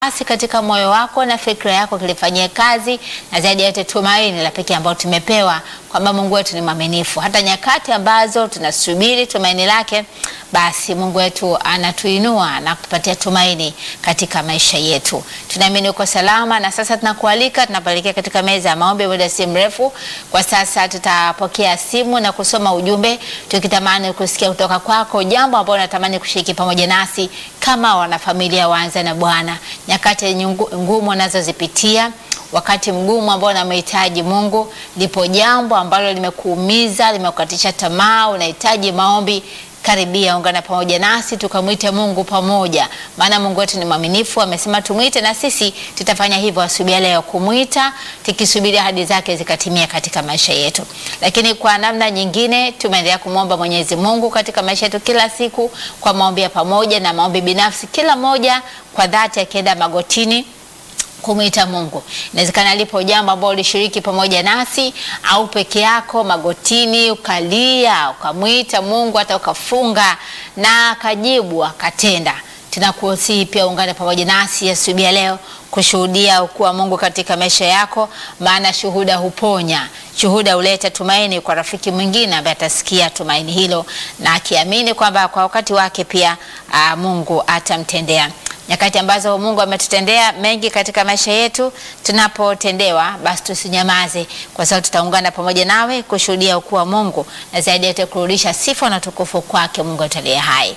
Basi katika moyo wako na fikra yako kilifanyie kazi, na zaidi ya yote tumaini la pekee ambalo tumepewa kwamba Mungu wetu ni mwaminifu. Hata nyakati ambazo tunasubiri tumaini lake, basi Mungu wetu anatuinua na kutupatia tumaini katika maisha yetu. Tunaamini uko salama, na sasa tunakualika, tunapoelekea katika meza ya maombi muda si mrefu. Kwa sasa tutapokea simu na kusoma ujumbe, tukitamani kusikia kutoka kwako jambo ambalo unatamani kushiriki pamoja nasi kama wanafamilia waanza na Bwana nyakati ngumu unazozipitia, wakati mgumu ambao unamhitaji Mungu, lipo jambo ambalo limekuumiza, limekukatisha tamaa, unahitaji maombi. Karibia, ungana pamoja nasi tukamwite Mungu pamoja, maana Mungu wetu ni mwaminifu. Amesema tumwite, na sisi tutafanya hivyo asubuhi leo, kumwita tukisubiri ahadi zake zikatimia katika maisha yetu. Lakini kwa namna nyingine, tumeendelea kumwomba Mwenyezi Mungu katika maisha yetu kila siku, kwa maombi ya pamoja na maombi binafsi, kila moja kwa dhati akienda magotini kumwita Mungu. Inawezekana lipo jambo ambalo ulishiriki pamoja nasi au peke yako magotini, ukalia ukamwita Mungu, hata ukafunga na akajibu akatenda. Tunakusihi pia ungane pamoja nasi asubuhi ya leo kushuhudia ukuu wa Mungu katika maisha yako, maana shuhuda huponya. Shuhuda huleta tumaini kwa rafiki mwingine ambaye atasikia tumaini hilo na akiamini kwamba kwa wakati wake pia aa, Mungu atamtendea nyakati ambazo Mungu ametutendea mengi katika maisha yetu, tunapotendewa basi tusinyamaze, kwa sababu tutaungana pamoja nawe kushuhudia ukuu wa Mungu na zaidi yote kurudisha sifa na tukufu kwake Mungu ataliye hai.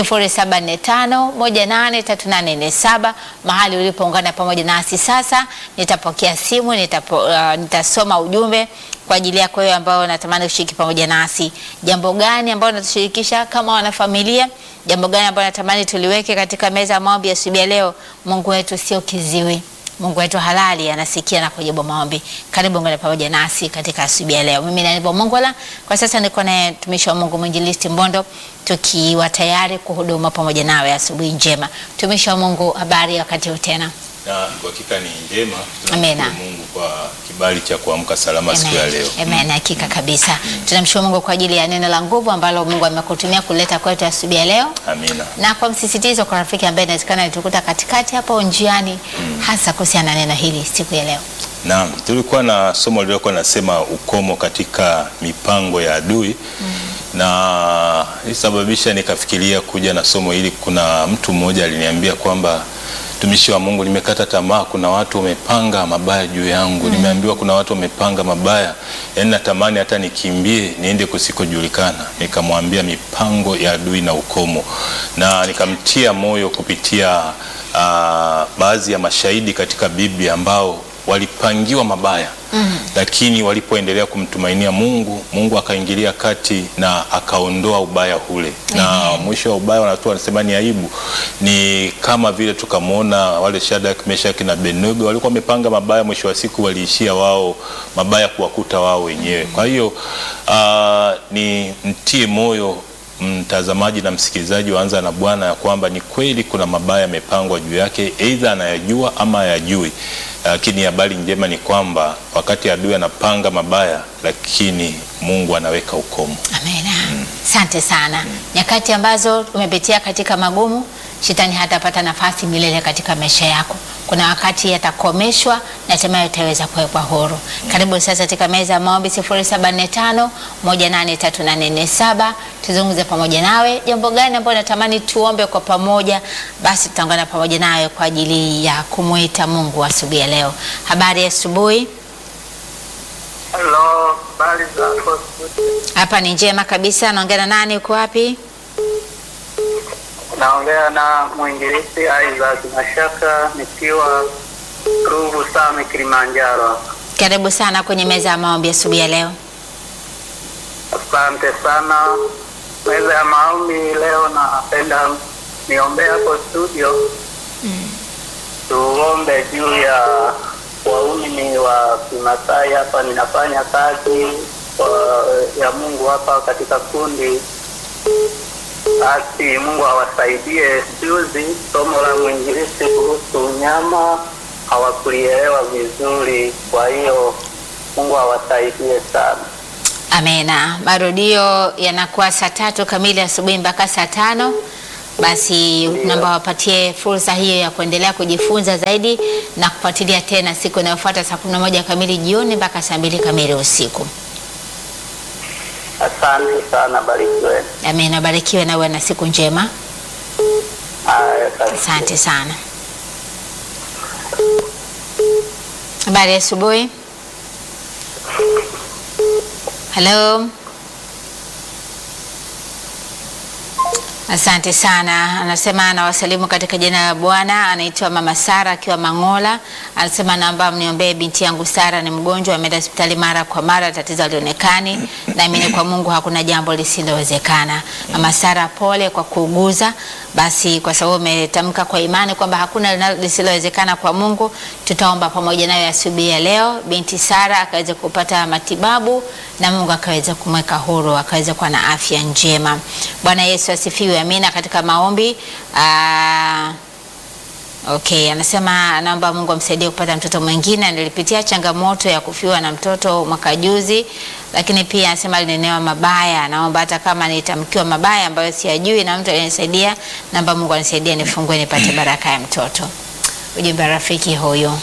0745183847 mahali ulipoungana pamoja nasi sasa, nitapokea simu nitapo, uh, nitasoma ujumbe kwa ajili yako wewe ambao unatamani kushiriki pamoja nasi. Jambo gani ambalo unatushirikisha kama wanafamilia? Jambo gani ambalo natamani tuliweke katika meza ya maombi asubuhi ya leo? Mungu wetu sio kiziwi. Mungu wetu halali anasikia na kujibu maombi. Karibu ngane pamoja nasi katika asubuhi ya leo. Mimi ni Mongola. Kwa sasa niko na mtumishi wa Mungu Mwinjilisti Mbondo tukiwa tayari kuhuduma pamoja nawe asubuhi njema. Mtumishi wa Mungu, habari wakati huu tena? Na kwa hakika ni njema. Amina. Tunamshukuru Mungu kwa kibali cha kuamka salama siku ya leo. Amen, hakika kabisa. Tunamshukuru Mungu kwa ajili ya neno la nguvu ambalo Mungu amekutumia kuleta kwetu asubuhi ya leo. Amina. Na kwa msisitizo kwa rafiki ambaye inawezekana alitukuta katikati hapo njiani hasa kuhusiana na neno hili siku ya leo. Naam, tulikuwa na somo lililokuwa nasema ukomo katika mipango ya adui na ilisababisha nikafikiria kuja na somo hili. Kuna mtu mmoja aliniambia kwamba mtumishi wa Mungu, nimekata tamaa, kuna watu wamepanga mabaya juu yangu. Nimeambiwa kuna watu wamepanga mabaya, yaani natamani hata nikimbie niende kusikojulikana. Nikamwambia mipango ya adui na ukomo, na nikamtia moyo kupitia ah, baadhi ya mashahidi katika Biblia ambao walipangiwa mabaya mm. Lakini walipoendelea kumtumainia Mungu, Mungu akaingilia kati na akaondoa ubaya ule mm. Na mwisho wa ubaya wanatoa wanasema ni aibu. Ni kama vile tukamwona wale Shadraka, Meshaki na Abednego walikuwa wamepanga mabaya, mwisho wa siku waliishia wao mabaya kuwakuta wao wenyewe. Kwa hiyo uh, ni mtie moyo mtazamaji na msikilizaji waanza na Bwana ya kwamba ni kweli kuna mabaya yamepangwa juu yake, aidha anayajua ama hayajui. Lakini habari njema ni kwamba wakati adui anapanga mabaya, lakini Mungu anaweka ukomo. Amina. Asante sana. Nyakati ambazo umepitia katika magumu, shetani hatapata nafasi milele katika maisha yako. Kuna wakati yatakomeshwa na hatimaye utaweza kuwekwa huru. Karibu sasa katika meza ya maombi 0745 183847 tuzungumze pamoja nawe. Jambo gani ambalo natamani tuombe kwa pamoja? Basi tutaungana pamoja nawe kwa ajili ya kumwita Mungu asubuhi ya leo. Habari ya asubuhi. Halo, habari zako? Hapa ni njema kabisa. Naongea na nani? Uko wapi? Naongea na mwinjilisti Isaac Mashaka nikiwa Ruvu Same, Kilimanjaro. Karibu sana kwenye meza ya maombi asubuhi ya leo. Asante sana. Meza ya maombi leo, napenda niombee hapo studio, tuombe juu ya waumini wa Kimasai. Hapa ninafanya kazi kwa- ya Mungu hapa katika kundi basi Mungu awasaidie. Juzi somo la mwinjilisti kuhusu unyama hawakulielewa vizuri, kwa hiyo Mungu awasaidie sana. Amena. Marudio yanakuwa saa tatu kamili asubuhi mpaka saa tano basi naomba wapatie fursa hiyo ya kuendelea kujifunza zaidi na kufuatilia tena siku inayofuata saa kumi na moja kamili jioni mpaka saa mbili kamili usiku. Asante sana, barikiwe. Amina, barikiwe na uwe na siku njema. Haya, asante. Asante sana. Habari ya asubuhi. Halo. Asante sana. Anasema anawasalimu katika jina la Bwana. Anaitwa Mama Sara akiwa Mangola. Anasema naomba mniombee binti yangu Sara, ni mgonjwa, ameenda hospitali mara kwa mara, tatizo halionekani. Naamini kwa Mungu hakuna jambo lisilowezekana. Mama Sara, pole kwa kuuguza. Basi kwa sababu umetamka kwa imani kwamba hakuna linalo- lisilowezekana kwa Mungu, tutaomba pamoja nayo asubuhi ya leo, binti Sara akaweze kupata matibabu na Mungu akaweze kumweka huru, akaweze kuwa na afya njema. Bwana Yesu asifiwe. Amina. Katika maombi aa, Okay, anasema anaomba Mungu amsaidie kupata mtoto mwingine. Nilipitia changamoto ya kufiwa na mtoto mwaka juzi, lakini pia anasema alinenewa mabaya. Naomba hata kama nitamkiwa mabaya ambayo siyajui na mtu aliyenisaidia, naomba Mungu anisaidie nifungue nipate baraka ya mtoto. Ujumbe wa rafiki huyo,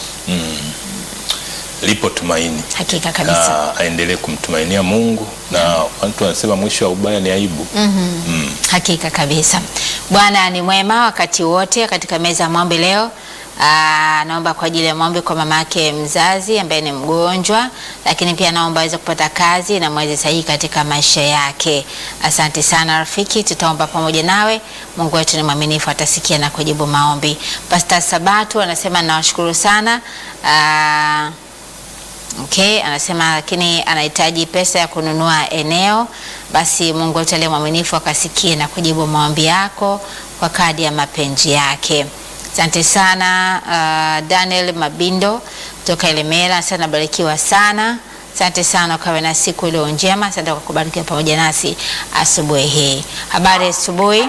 Lipo tumaini hakika kabisa. na aendelee kumtumainia Mungu, na watu wanasema mwisho wa ubaya ni aibu. Mm. Hakika kabisa. Bwana ni mwema wakati wote. Katika meza ya maombi leo, aa, naomba kwa ajili ya maombi kwa mama yake mzazi ambaye ni mgonjwa, lakini pia naomba aweze kupata kazi na mwezi sahihi katika maisha yake. Asante sana rafiki, tutaomba pamoja nawe. Mungu wetu ni mwaminifu, atasikia na kujibu maombi. Pastor Sabatu anasema nawashukuru sana aa, Okay, anasema lakini anahitaji pesa ya kununua eneo. Basi Mungu wetu aliye mwaminifu akasikie na kujibu maombi yako kwa kadi ya mapenzi yake. Asante sana uh, Daniel Mabindo kutoka Elemela, asante nabarikiwa sana. Asante sana, ukawe na siku iliyo njema. Asante kwa kubarikiwa pamoja nasi asubuhi hii. Habari ya asubuhi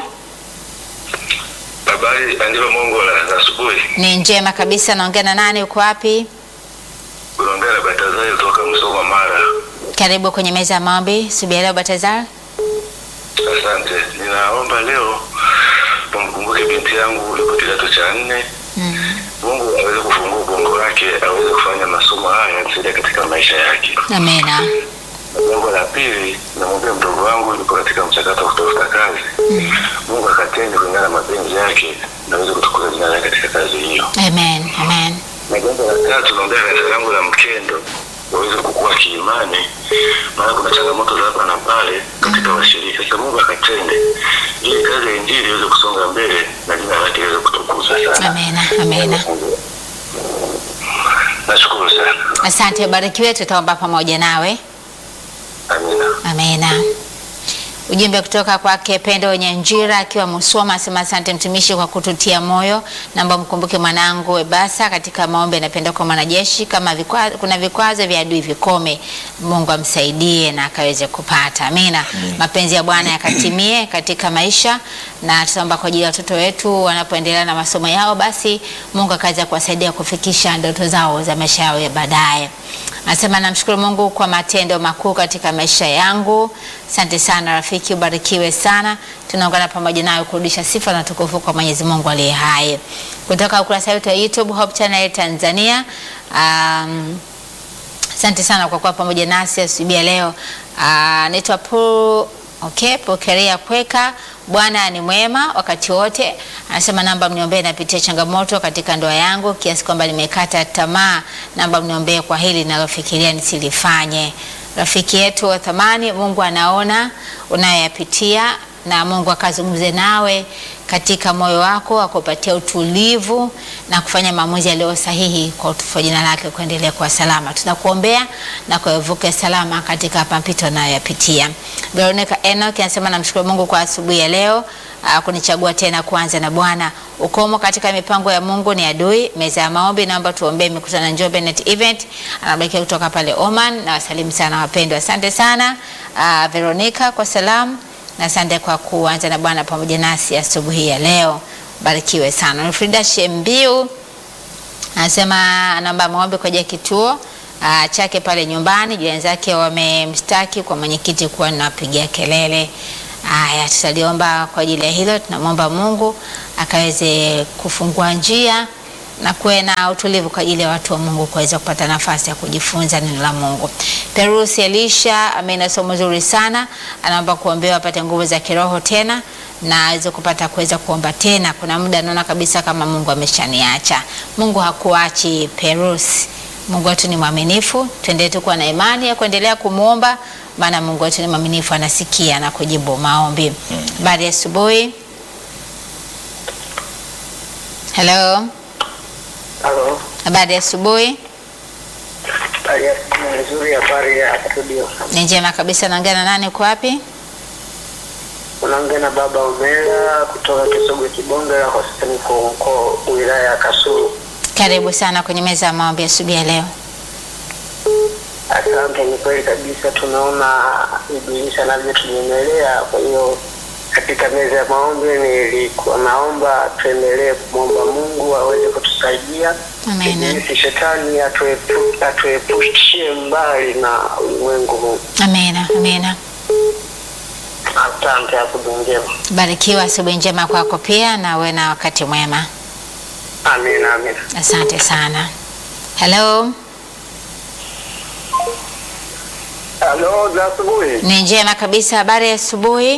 Habari andivyo Mungu la asubuhi. ni njema kabisa. Naongea na nani? Uko wapi? Unaongea na Batazari kutoka Msoma Mara. Karibu kwenye meza ya maombi. Subia leo Batazar. Asante. Ninaomba leo umkumbuke binti yangu yuko kidato cha nne. Mungu aweze kufungua ubongo wake aweze kufanya masomo haya yamsaidia katika maisha yake. Amena. Na Jambo la pili, namwombea mdogo wangu yuko katika mchakato wa kutafuta kazi. Mungu akatende kulingana na mapenzi yake na aweze kutukuza jina lake katika kazi hiyo. Amen. Amen. na jambo la tatu naombea kanisa langu la Mkendo waweze kukua kiimani, maana kuna changamoto za hapa na pale katika washirika. Sasa Mungu akatende ili kazi ya injili iweze kusonga mbele na jina lake liweze kutukuzwa sana. Amena. Amena. Nashukuru sana, Asante, barikiwe. Tutaomba pamoja nawe. amina. Amena. Ujumbe kutoka kwake Pendo Nyanjira akiwa Musoma asema asante mtumishi kwa kututia moyo. Naomba mkumbuke mwanangu Ebasa katika maombi, anapenda kwa mwanajeshi. Kama vikwa, kuna vikwazo vya adui vikome, Mungu amsaidie na akaweze kupata. Amina. Mapenzi ya Bwana yakatimie katika maisha, na tutaomba kwa ajili ya watoto wetu wanapoendelea na masomo yao, basi Mungu akaweza kuwasaidia kufikisha ndoto zao za maisha yao ya baadaye. Anasema namshukuru Mungu kwa matendo makuu katika maisha yangu. Asante sana rafiki, ubarikiwe sana. Tunaungana pamoja nawe kurudisha sifa na tukufu kwa Mwenyezi Mungu aliye hai. Kutoka ukurasa wetu wa YouTube Hope Channel Tanzania. Um, asante sana kwa kuwa pamoja nasi asubuhi ya leo. Uh, naitwa Pu Okay, pokelea kweka. Bwana ni mwema wakati wote. Anasema namba mniombee, napitia changamoto katika ndoa yangu kiasi kwamba nimekata tamaa. Namba mniombee kwa hili ninalofikiria nisilifanye. Rafiki yetu wa thamani, Mungu anaona unayoyapitia na Mungu akazungumze nawe katika moyo wako, akupatia utulivu na kufanya maamuzi yaliyo sahihi kwa utukufu wa jina lake, kuendelea kwa salama. Tunakuombea na kuevuka salama katika mapito unayoyapitia. Veronica Enoch anasema namshukuru Mungu kwa asubuhi ya leo uh, kunichagua tena kuanza na Bwana. Ukomo katika mipango ya Mungu ni adui. Meza ya maombi, naomba tuombee mikutano Njombe Net Event. Anabarikia kutoka pale Oman na wasalimu sana wapendwa. Asante sana uh, Veronica kwa salamu na asante kwa kuanza na Bwana pamoja nasi asubuhi ya leo. Barikiwe sana. Frida Shembiu anasema anaomba maombi kwa ajili ya kituo uh, chake pale nyumbani. Jirani zake wamemstaki kwa mwenyekiti kuwa nawapigia kelele. Haya, tutaliomba kwa ajili ya hilo. Tunamwomba Mungu akaweze kufungua njia na kuwe na utulivu kwa ajili ya watu wa Mungu kuweza kupata nafasi ya kujifunza neno la Mungu. Perusi Elisha amena somo zuri sana, anaomba kuombewa apate nguvu za kiroho tena na aweze kupata kuweza kuomba tena. Kuna muda naona kabisa kama Mungu ameshaniacha. Mungu hakuachi Perusi. Mungu wetu ni mwaminifu, tuendelee tu kuwa na imani ya kuendelea kumwomba, maana Mungu wetu ni mwaminifu, anasikia na kujibu maombi. Habari ya asubuhi. Hello, Halo, habari ya asubuhi. hali ya siku nzuri, habari ya studio. Ni njema kabisa. Naongea na nani? Uko wapi? Unaongea na baba Omera kutoka Kisogwe Kibongera, hospitali kuu mkoa wilaya ya Kasulu. Karibu sana kwenye meza ya maombi asubuhi ya leo. Asante, ni kweli kabisa, tunaona Ibilisi anavyotunyemelea. Kwa hiyo katika meza ya maombi nilikuwa naomba tuendelee kumwomba Mungu aweze kutusaidia Amina. Ibilisi shetani atuepu- atuepushie mbali na ulimwengu huu. Amina, amina. Asante, asubuhi njema. Barikiwa, asubuhi njema kwako pia, na uwe na wakati mwema. Amina, amina. Asante sana. Hello, Halo, za asubuhi. ni njema kabisa. Habari ya asubuhi.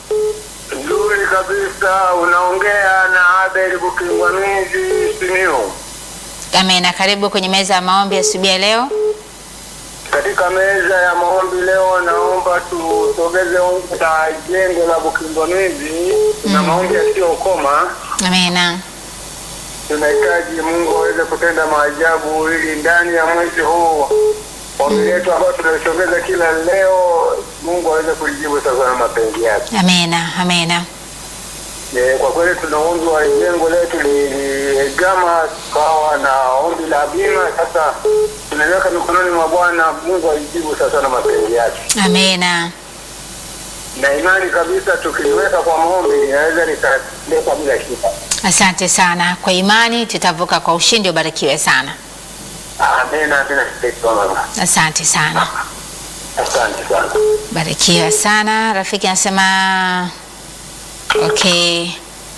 Nzuri kabisa, unaongea na Abel Bukingwamizi Simiyu. Amina, karibu kwenye meza ya maombi asubuhi ya leo. Katika meza ya maombi leo, naomba tusogeze ombi la jengo la Bukingwamizi na maombi yasiyokoma. Amina, Tunahitaji Mungu aweze kutenda maajabu ili ndani ya mwezi huu ombi letu ambayo tunalisogeza kila leo, Mungu aweze kulijibu sasa na mapenzi yake. amina, amina. Eh, kwa kweli tuna ombi wa jengo letu liligama tukawa na ombi la bima. Sasa tunaweka mikononi mwa Bwana, Mungu aijibu sasa na mapenzi yake, Amina, na imani kabisa tukiliweka kwa maombi linaweza likaleta bila shida. asante sana. Kwa imani tutavuka kwa ushindi. Ubarikiwe sana. Amina, amina. mama. Asante sana, Asante sana. barikiwa sana. Rafiki anasema okay.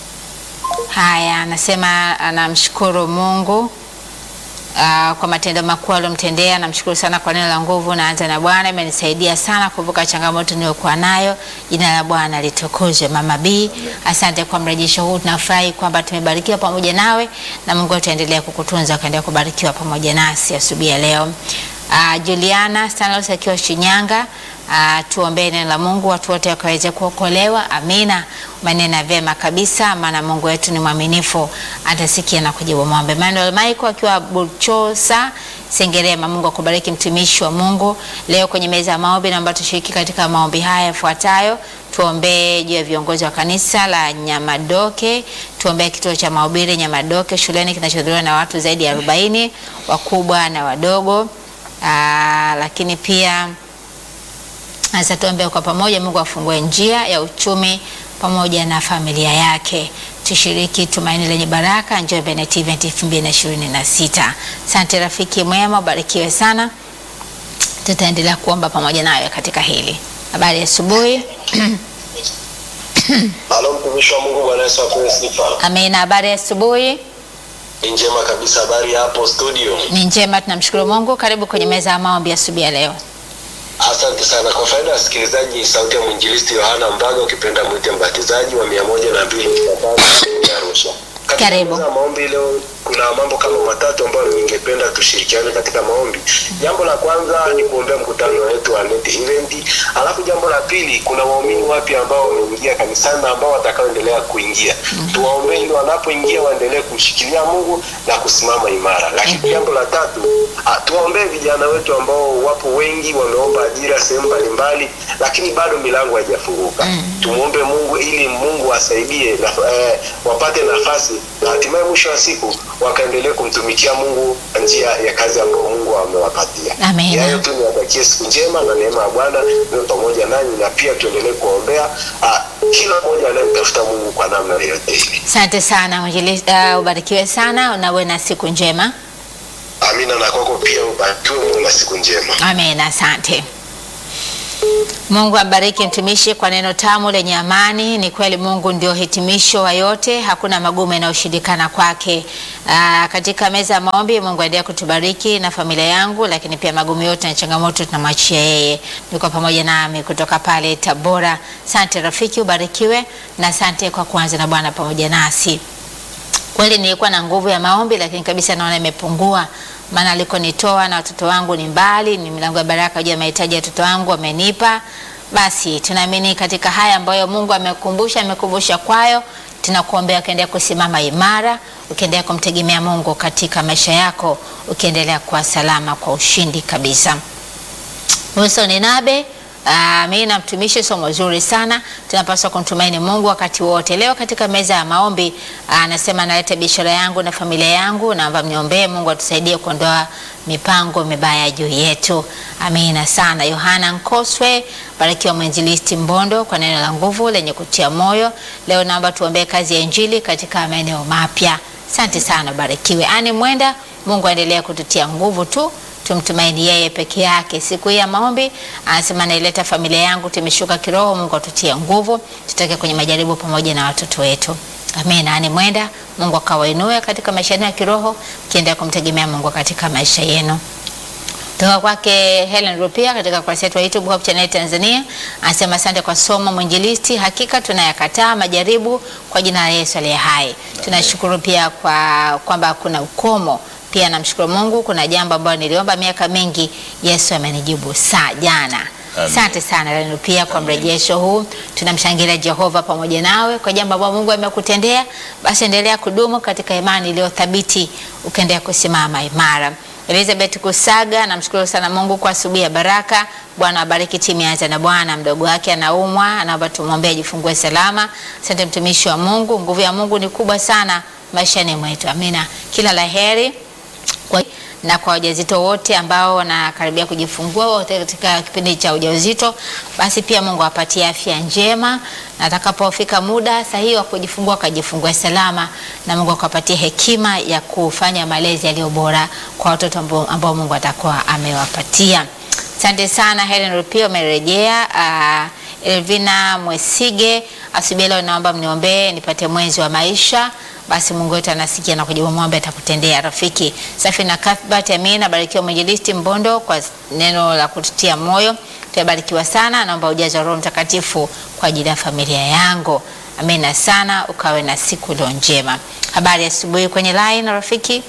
Haya, anasema anamshukuru Mungu Uh, kwa matendo makuu aliyomtendea. Namshukuru sana kwa neno la nguvu. Naanza na Bwana, imenisaidia sana kuvuka changamoto niliyokuwa nayo. Jina la Bwana litukuzwe. Mama B, asante kwa mrejesho huu. Tunafurahi kwamba tumebarikiwa pamoja nawe, na Mungu ataendelea kukutunza, ukaendelea kubarikiwa pamoja nasi asubuhi ya leo. Uh, Juliana Stanlos akiwa Shinyanga. Uh, tuombee neno la Mungu, watu wote wakaweze kuokolewa. Amina. Manena vyema kabisa, maana Mungu wetu ni mwaminifu, atasikia na kujibu maombi. Emmanuel Michael akiwa Buchosa Sengerema. Mungu akubariki mtumishi wa Mungu. Leo kwenye meza ya maombi, naomba tushiriki katika maombi haya yafuatayo. Tuombee juu ya viongozi wa kanisa la Nyamadoke, tuombee kituo cha mahubiri Nyamadoke shuleni kinachohudhuriwa na watu zaidi ya 40 wakubwa na wadogo. Aa, lakini pia sasa tuombe kwa pamoja, Mungu afungue njia ya uchumi pamoja na familia yake. Tushiriki tumaini lenye baraka, Njombe Net Event 2026. Asante rafiki mwema, ubarikiwe sana. Tutaendelea kuomba pamoja nawe katika hili. Habari ya asubuhi. Halo mtumishi wa Mungu, Bwana Yesu apewe sifa. Amina. Habari ya asubuhi. Ni njema kabisa. Habari ya hapo studio? Ni njema, tunamshukuru Mungu. Karibu kwenye meza ya maombi asubuhi ya leo. Asante sana. Kwa faida ya wasikilizaji, sauti ya mwinjilisti Yohana Mbaga, ukipenda mwite mbatizaji wa mia moja na mbili nukta tano Arusha. Katika Karibu. meza ya maombi leo kuna mambo kama matatu ambayo ningependa tushirikiane katika maombi. Jambo la kwanza ni kuombea mkutano wetu wa Net Event. Alafu jambo la pili kuna waumini wapya ambao wameingia kanisani na ambao watakaoendelea kuingia. Tuwaombee ili wanapoingia waendelee kumshikilia Mungu na kusimama imara. Lakini jambo la tatu, ah, tuwaombee vijana wetu ambao wapo wengi wameomba ajira sehemu mbalimbali, lakini bado milango haijafunguka. Tumwombe Mungu ili Mungu asaidie na, eh, wapate nafasi na hatimaye mwisho wa siku wakaendelee kumtumikia Mungu kwa njia ya kazi ambayo Mungu amewapatia. Amina. Yayo tu niwatakie siku njema na neema ya Bwana iwe pamoja nanyi, na pia tuendelee kuombea ah, kila mmoja anayemtafuta Mungu kwa namna yoyote ile. Asante sana mwinjilisti, uh, ubarikiwe sana na uwe na siku njema. Amina, na kwako pia ubarikiwe, Mungu na siku njema. Amen, asante. Mungu ambariki mtumishi kwa neno tamu lenye amani. Ni kweli Mungu ndio hitimisho wa yote, hakuna magumu yanayoshindikana kwake. Aa, katika meza ya maombi, Mungu aendelea kutubariki na familia yangu, lakini pia magumu yote na changamoto tunamwachia yeye. Niko pamoja nami kutoka pale Tabora. Asante rafiki, ubarikiwe na asante kwa kuanza na Bwana pamoja nasi. Kweli nilikuwa na nguvu ya maombi, lakini kabisa naona imepungua, maana alikonitoa na watoto wangu ni mbali, ni milango ya baraka juu ya mahitaji ya watoto wangu amenipa. Basi tunaamini katika haya ambayo Mungu amekumbusha, amekumbusha kwayo, tunakuombea ukiendelea kusimama imara, ukiendelea kumtegemea Mungu katika maisha yako, ukiendelea kuwa salama kwa ushindi kabisa. Wilson Nabe Uh, mimi na mtumishi, somo zuri sana. Tunapaswa kumtumaini Mungu wakati wote. Leo katika meza ya maombi anasema, uh, naleta biashara yangu na familia yangu, naomba mniombee Mungu atusaidie kuondoa mipango mibaya juu yetu. Amina sana. Yohana Nkoswe, barikiwa mwinjilisti Mbondo kwa neno la nguvu lenye kutia moyo. Leo naomba tuombee kazi ya injili katika maeneo mapya. Asante sana, barikiwe. Ani Mwenda, Mungu aendelee kututia nguvu tu tumtumaini yeye peke yake. Siku hii ya maombi anasema, naileta familia yangu, tumeshuka kiroho. Mungu atutie nguvu, tutoke kwenye majaribu pamoja na watoto wetu. Amina. Ani Mwenda, Mungu akawainue katika maisha yenu ya kiroho, kiendelea kumtegemea Mungu katika maisha yenu. Toka kwake Helen Rupia katika kurasa yetu ya YouTube Hope Channel Tanzania anasema asante kwa somo mwinjilisti, hakika tunayakataa majaribu kwa jina la Yesu aliye hai. Tunashukuru pia kwa kwamba kuna ukomo pia namshukuru Mungu, kuna jambo ambalo niliomba miaka mingi, Yesu amenijibu saa jana. Asante sana Lenu pia kwa mrejesho huu. Tunamshangilia Jehova pamoja nawe kwa jambo ambalo Mungu amekutendea. Basi endelea kudumu katika imani iliyo thabiti, ukaendelea kusimama imara. Elizabeth Kusaga, namshukuru sana Mungu kwa asubuhi ya baraka. Bwana abariki timu ya na Bwana. Mdogo wake anaumwa, anaomba tumwombee ajifungue salama. Asante mtumishi wa Mungu, nguvu ya Mungu ni kubwa sana maishani mwetu. Amina, kila la heri kwa na kwa wajawazito wote ambao wanakaribia kujifungua wote katika kipindi cha ujauzito, basi pia Mungu awapatie afya njema, na atakapofika muda sahihi wa kujifungua akajifungue salama, na Mungu akawapatie hekima ya kufanya malezi yaliyo bora kwa watoto ambao Mungu atakuwa amewapatia. Asante sana Helen Rupio, umerejea. Uh, Elvina Mwesige, asubuhi leo naomba mniombee nipate mwenzi wa maisha basi Mungu wetu anasikia na kujibu maombi, atakutendea rafiki. Safi na Cuthbert, amina. Barikiwa mwinjilisti Mbondo kwa neno la kututia moyo, tunabarikiwa sana. Naomba ujazo wa Roho Mtakatifu kwa ajili ya familia yangu, amina sana. Ukawe na siku iliyo njema. Habari asubuhi kwenye line rafiki.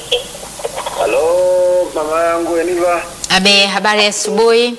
Halo mama yangu Eniva, Abe, habari asubuhi.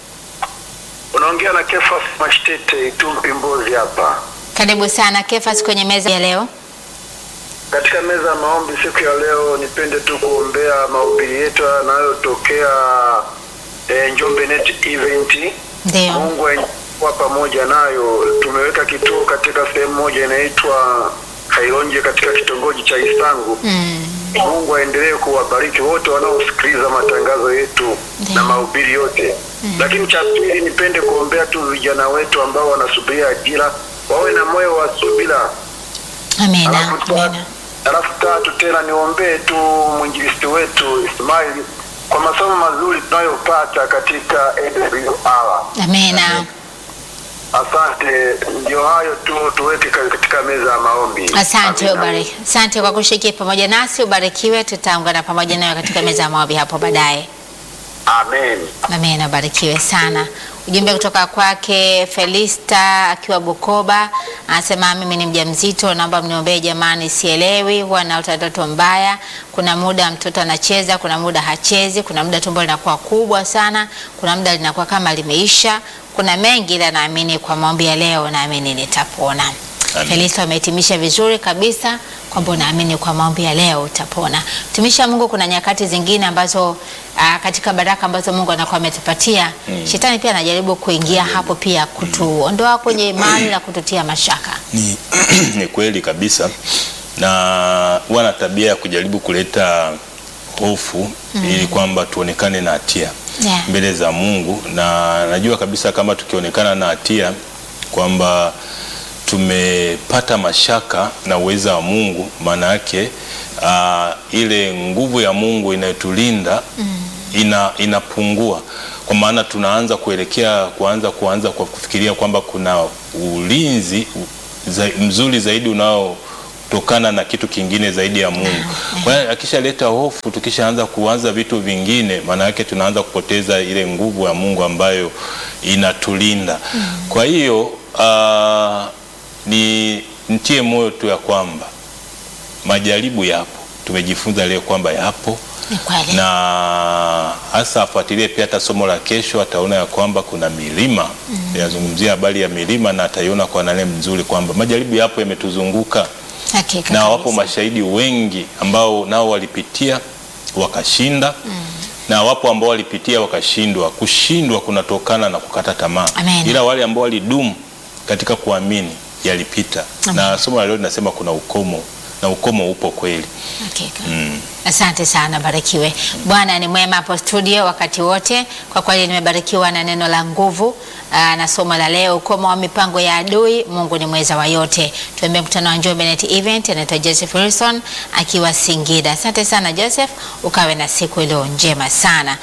unaongea na Kefas Mashtete Itumbi Mbozi hapa. Karibu sana Kefas kwenye meza ya leo. Katika meza ya maombi siku ya leo, nipende tu kuombea mahubiri yetu yanayotokea eh, Njombe Net Event. Ndio, Mungu kuwa pamoja nayo. Tumeweka kituo katika sehemu moja inaitwa Kailonje katika kitongoji cha Isangu. mm. Mungu aendelee kuwabariki wote wanaosikiliza matangazo yetu Ndiyo. na mahubiri yote. Lakini cha pili, nipende kuombea tu vijana wetu ambao wanasubiria ajira wawe na moyo wa subira. Amina, Alafu ta- amina. alafu tatu tena niombee tu mwinjilisti wetu Ismail kwa masomo mazuri tunayopata katika AWR. Amina. Asante, ndio hayo tu tuweke ka- katika meza ya maombi. Asante, Amina. ubariki. Asante kwa kushiriki pamoja nasi, ubarikiwe. Tutaungana pamoja nayo katika meza ya maombi hapo baadaye. Amen. Amina, ubarikiwe sana. Ujumbe kutoka kwake Felista akiwa Bukoba, anasema mimi ni mjamzito, naomba mniombee jamani, sielewi, huwa naota ndoto mbaya. Kuna muda mtoto anacheza, kuna muda hachezi, kuna muda tumbo linakuwa kubwa sana, kuna muda linakuwa kama limeisha. Kuna mengi, ila naamini kwa maombi ya leo, naamini nitapona. Amen. Felista umehitimisha vizuri kabisa kwamba unaamini kwa maombi ya leo utapona. Mtumishi wa Mungu, kuna nyakati zingine ambazo aa, katika baraka ambazo Mungu anakuwa ametupatia shetani pia anajaribu kuingia hapo pia kutuondoa kwenye imani na kututia mashaka. Ni, ni kweli kabisa, na wana tabia ya kujaribu kuleta hofu ili kwamba tuonekane na hatia Yeah. mbele za Mungu, na najua kabisa kama tukionekana na hatia kwamba tumepata mashaka na uweza wa Mungu, maana yake ah, ile nguvu ya Mungu inayotulinda ina, inapungua. kwa maana tunaanza kuelekea kuanza kuanza kwa kufikiria kwamba kuna ulinzi za, mzuri zaidi unaotokana na kitu kingine zaidi ya Mungu. Kwa hiyo akishaleta hofu, tukishaanza kuanza vitu vingine, maana yake tunaanza kupoteza ile nguvu ya Mungu ambayo inatulinda. Kwa hiyo ah, ni ntie moyo tu ya kwamba majaribu yapo, tumejifunza leo kwamba yapo Ni kweli. na hasa afuatilie pia hata somo la kesho, ataona ya kwamba kuna milima yazungumzia habari ya milima, na ataiona kwa nane mzuri kwamba majaribu yapo yametuzunguka, Hakika na wapo kabisa. mashahidi wengi ambao nao walipitia wakashinda, na wapo ambao walipitia wakashindwa. Kushindwa kunatokana na kukata tamaa, Amen. ila wale ambao walidumu katika kuamini yalipita, Amen. na somo la leo linasema kuna ukomo, na ukomo upo kweli. Hakika. Mm. Asante sana, barikiwe. Bwana ni mwema hapo studio wakati wote. Kwa kweli nimebarikiwa na neno la nguvu aa, na somo la leo, ukomo wa mipango ya adui. Mungu ni mweza wa yote. Tuambie mkutano wa Njombe Net Event, anaitwa Joseph Wilson akiwa Singida. Asante sana Joseph, ukawe na siku iliyo njema sana.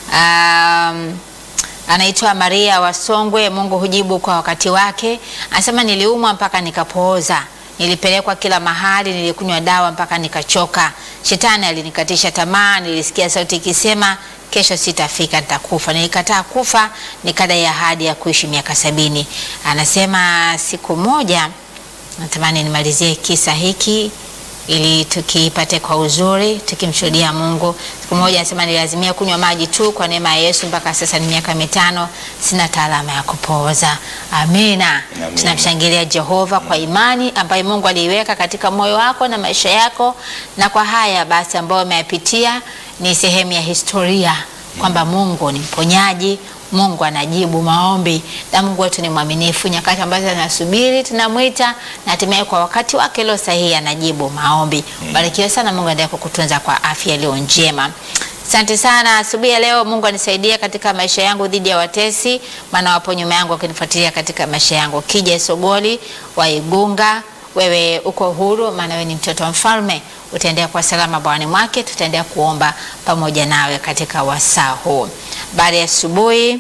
Um, anaitwa Maria Wasongwe. Mungu hujibu kwa wakati wake. Anasema niliumwa mpaka nikapooza, nilipelekwa kila mahali, nilikunywa dawa mpaka nikachoka. Shetani alinikatisha tamaa, nilisikia sauti ikisema kesho sitafika, nitakufa. Nilikataa kufa, nikadai ahadi ya kuishi miaka sabini. Anasema siku moja, natamani nimalizie kisa hiki ili tukipate kwa uzuri tukimshuhudia Mungu. Siku moja anasema nilazimia kunywa maji tu kwa neema ya Yesu, mpaka sasa ni miaka mitano, sina taalama ya kupooza. Amina. Amina. Tunamshangilia Jehova kwa imani ambayo Mungu aliiweka katika moyo wako na maisha yako, na kwa haya basi ambayo umeyapitia ni sehemu ya historia kwamba Mungu ni mponyaji, Mungu anajibu maombi na Mungu wetu ni mwaminifu. Nyakati ambazo anasubiri tunamwita, na hatimaye kwa wakati wake leo sahihi anajibu maombi. Barikiwe sana, Mungu aendelee kukutunza kwa afya iliyo njema. Asante sana asubuhi ya leo. Mungu anisaidie katika maisha yangu dhidi ya watesi, maana wapo nyuma yangu wakinifuatilia katika maisha yangu. Kija Sogoli wa Igunga, wewe uko huru, maana wewe ni mtoto wa mfalme, utaendelea kwa salama bwani mwake. Tutaendelea kuomba pamoja nawe katika wasaa huu. Baada ya asubuhi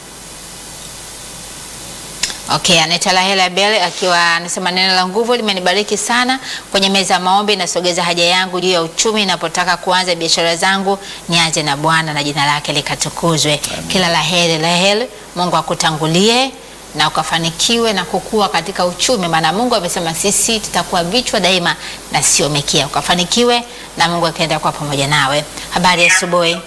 Okay, anaitwa Lahela Bele akiwa anasema neno la nguvu limenibariki sana kwenye meza ya maombi. Nasogeza haja yangu juu ya uchumi, napotaka kuanza biashara zangu nianze na Bwana na jina lake likatukuzwe. Kila laheri Lahel, Mungu akutangulie na ukafanikiwe na kukua katika uchumi, maana Mungu amesema sisi tutakuwa vichwa daima na sio mikia. Ukafanikiwe na Mungu akaenda kuwa pamoja nawe. Habari ya asubuhi.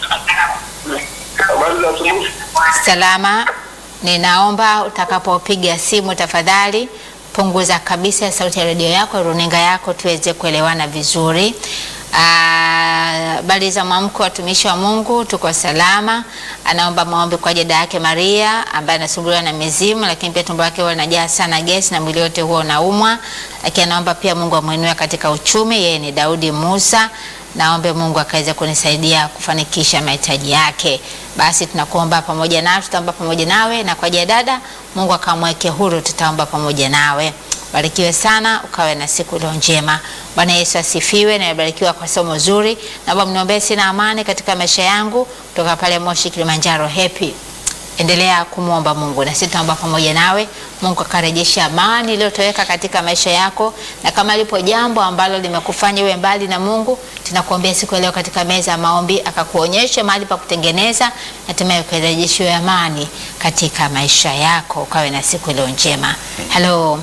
Habari za asubuhi. Salama. Ninaomba utakapopiga simu tafadhali punguza kabisa sauti ya redio yako, runinga yako, tuweze kuelewana vizuri. Habari za mwamko, watumishi wa Mungu, tuko salama. Anaomba maombi kwa dada yake Maria ambaye anasumbuliwa na mizimu, lakini pia tumbo lake huwa linajaa sana gesi na mwili wote huwa unaumwa, lakini anaomba pia Mungu amwinue katika uchumi. Yeye ni Daudi Musa naombe Mungu akaweze kunisaidia kufanikisha mahitaji yake. Basi tunakuomba pamoja nawe, tutaomba pamoja nawe, na kwa ajili ya dada, Mungu akamweke huru, tutaomba pamoja nawe. Barikiwe sana, ukawe na siku iliyo njema. Bwana Yesu asifiwe. Na nimebarikiwa kwa somo zuri. Naomba mniombee sina amani katika maisha yangu, kutoka pale Moshi, Kilimanjaro. Happy endelea kumwomba Mungu na sisi tunaomba pamoja nawe. Mungu akarejesha amani iliyotoweka katika maisha yako, na kama lipo jambo ambalo limekufanya uwe mbali na Mungu, tunakuombea siku ya leo katika meza ya maombi, akakuonyesha mahali pa kutengeneza, na hatimaye ukarejeshiwe amani katika maisha yako, ukawe na siku iliyo njema. Hello,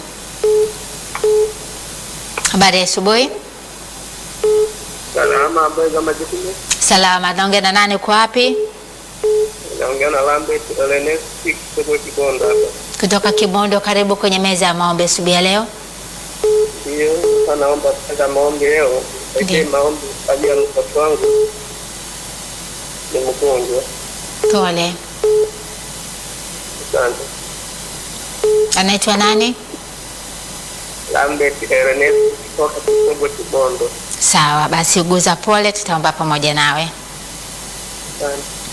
habari ya asubuhi. Salama, habari za majukumu. Salama, naongea na nani? Uko wapi? Naongea na Lambert Elenesti kutoka Kibondo hapa. Kutoka Kibondo. Karibu kwenye meza ya maombi asubuhi ya leo. Ndio, sasa naomba kwanza maombi leo. Pekee Ndiyo. maombi kwa ajili ya mtoto wangu ni mgonjwa. Pole. Asante. Anaitwa nani? Lambert Elenesti kutoka Kibondo Kibondo. Sawa, basi uguza pole, tutaomba pamoja nawe. Asante.